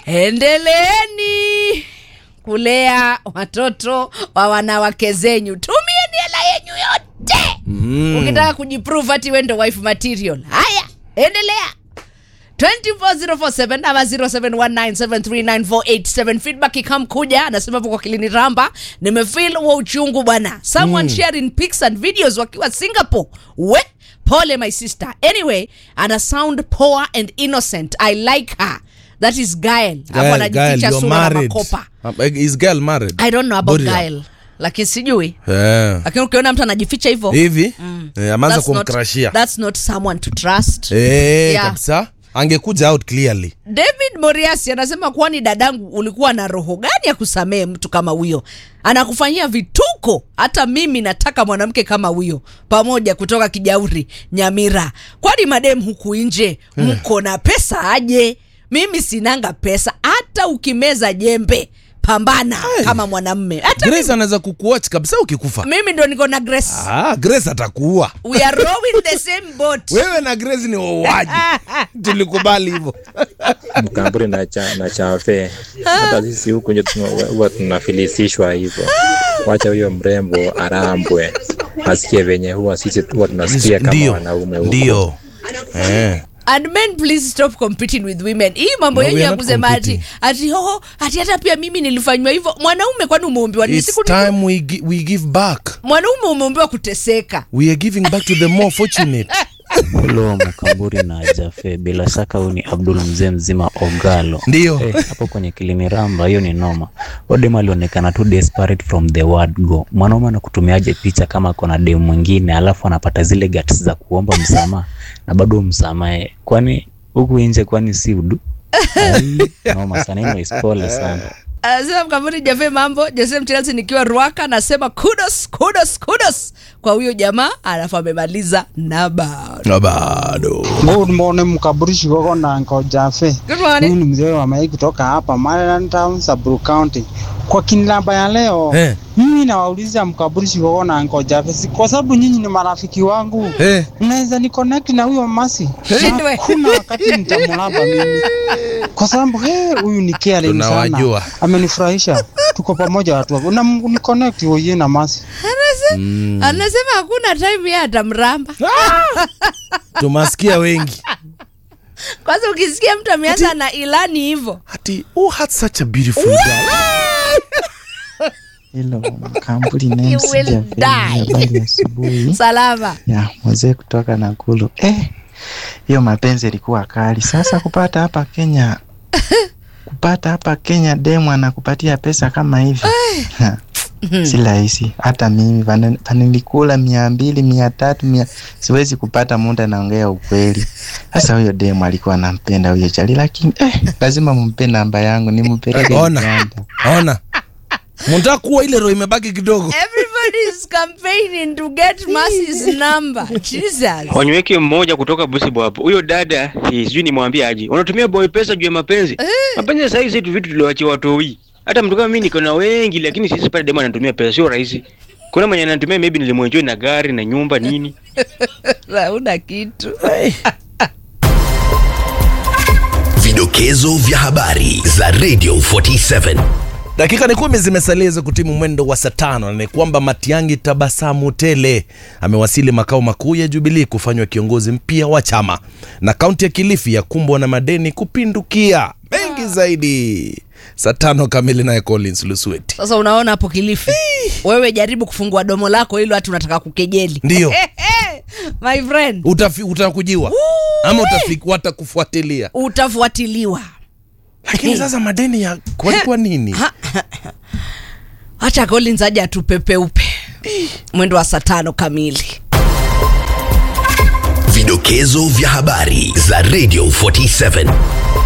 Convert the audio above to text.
endeleeni kulea watoto wa wanawake zenyu tumieni hela yenyu yote Mm. ukitaka kujiprove ati wendo wife material haya endelea 24047 ama 0719739487 feedback ikamkuja anasema hapo kwa kilini ramba nimefeel wa uchungu bwana someone sharing pics and videos wakiwa singapore we pole my sister anyway ana sound poor and innocent i like her that is gael hapo Gael, Gael, anajificha you're sura na married. makopa Um, Is girl married? i don't know about Boria. gael lakini sijui Eh. lakini ukiona mtu anajificha hivyo hivi eh, ameanza that's not- kumkrashia that's not someone to trust Eh, Yeah. kabisa angekuja out clearly david moriasi anasema kwani dadangu ulikuwa na roho gani ya kusamehe mtu kama huyo anakufanyia vituko hata mimi nataka mwanamke kama huyo pamoja kutoka kijauri nyamira kwani madem huku nje mko na pesa aje mimi sinanga pesa hata ukimeza jembe pambana kama mwanamme hata grace anaweza kukuwatch kabisa ukikufa mimi ndo niko na grace ah, grace atakuua we are rowing the same boat wewe na grace ni wauaji tulikubali hivyo mkamburi na, cha, na chafe hata sisi huku nje tuna- huwa tunafilisishwa hivyo wacha huyo mrembo arambwe asikie venye huwa sisi huwa tunasikia kama ndio wanaume huko ndio eh. and men please stop competing with women hii mambo No, yenyu we are ya not kusema ati competing. ati oh, ati hata pia mimi nilifanywa hivyo mwanaume kwani umeumbiwa nini? It's Siku- time we, gi- we give back mwanaume umeumbiwa kuteseka we are giving back to the more fortunate Hello Mkamburi na Jafe, bila shaka huyu ni Abdul mzee mzima Ogalo. Ndio. Eh, hapo kwenye kilini ramba, hiyo ni noma. Odem alionekana tu desperate from the word go. Mwanaume anakutumiaje picha kama kuna dem mwingine, alafu anapata zile guts za kuomba msamaha na bado umsamahe? Kwani huku nje, kwani si udu? Ai, Noma sana, anyways, pole sana. anasema mkamuni jafe mambo jose mchelsi nikiwa ruaka nasema kudos kudos kudos kwa huyo jamaa alafu amemaliza na bado na bado Good morning mkaburishi gogo na nko Jafe. Good morning. Huyu ni mzee wa Mai kutoka hapa Maryland Town, Samburu County. Kwa kinilamba ya leo Eh. mimi nawauliza mkaburishi gogo na nko Jafe, si kwa sababu nyinyi ni marafiki wangu Eh. mnaweza ni connect na huyo masi Shindwe. kuna wakati nitamlamba mimi kwa sababu he, huyu ni caring Tunawajua. sana, amenifurahisha. Tuko pamoja watu wangu na Mungu ni connect wewe na masi. anasema hakuna time ya atamramba tumasikia wengi kwanza ukisikia mtu ameanza na ilani hivyo ati who had such a beautiful girl Hilo kampuni You name will Jafe, die. habari ya asubuhi salama ya mzee kutoka Nakuru. Eh, hiyo mapenzi ilikuwa kali. Sasa kupata hapa Kenya, kupata hapa Kenya demu anakupatia pesa kama hivi Ha, si rahisi. Hata mimi pana- panilikula mia mbili mia tatu mia siwezi kupata muda, naongea ukweli. Sasa huyo demu alikuwa anampenda huyo chali, lakini eh, lazima mumpe namba yangu nimpeleke ona Uganda. ona mnataka kuwa ile roho imebaki kidogo everybody is campaigning to get Mercy's number jesus wanyweke mmoja kutoka busibo hapo huyo dada eh, sijui nimwambie aje unatumia boy pesa juu ya mapenzi mapenzi sasa hizi tu vitu tuliwaachia watoi hata mtu kama mimi niko na wengi lakini sisi pale demo anatumia pesa sio rahisi kuna mwenye anatumia maybe nilimwenjoy na gari na nyumba nini hauna kitu Vidokezo vya habari za Radio 47. dakika ni kumi zimesalia hizo kutimu mwendo wa saa tano na ni kwamba matiangi tabasamu tele amewasili makao makuu ya jubilii kufanywa kiongozi mpya wa chama na kaunti ya kilifi ya kumbwa na madeni kupindukia mengi zaidi saa tano kamili naye collins lusueti sasa unaona hapo kilifi wewe jaribu kufungua domo lako hilo hati unataka kukejeli Ndio. my friend Utafi, utakujiwa ama utafi, watakufuatilia utafuatiliwa lakini sasa madeni ya walikuwa nini hacha collins aje atupepeupe mwendo wa saa tano kamili Vidokezo vya habari za Radio 47.